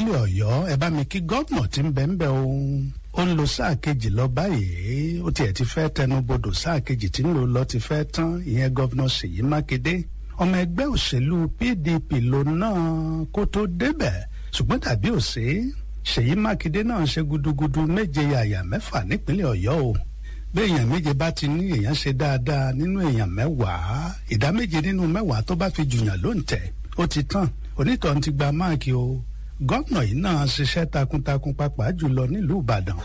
nípínlẹ̀ ọ̀yọ́ ẹ bá mi kí gómìnà tí ń bẹ ń bẹ ohun ó ń lo sáà kejì lọ báyìí ó tiẹ̀ ti fẹ́ tẹnubodò sáà kejì tí ń lò lọ ti fẹ́ tán ìyẹn gómìnà ṣèyí mákindé ọmọ ẹgbẹ́ òṣèlú pdp ló náà kó tó débẹ̀ ṣùgbọ́n tàbí òṣè ṣèyí mákindé náà ṣe gudugudu méje yàyà mẹ́fà nípínlẹ̀ ọ̀yọ́ o bí èèyàn méje bá ti ní èèyàn ṣe dáadáa nínú èèyàn mẹ́wàá ìdá méje nínú mẹ́wàá tó bá fi jùyàn ló ń tẹ̀ ó ti tán onítọ̀hún ti gba máàkì o gómìnà yìí náà ṣiṣẹ́ takuntakun pàápàá jùlọ nílùú ìbàdàn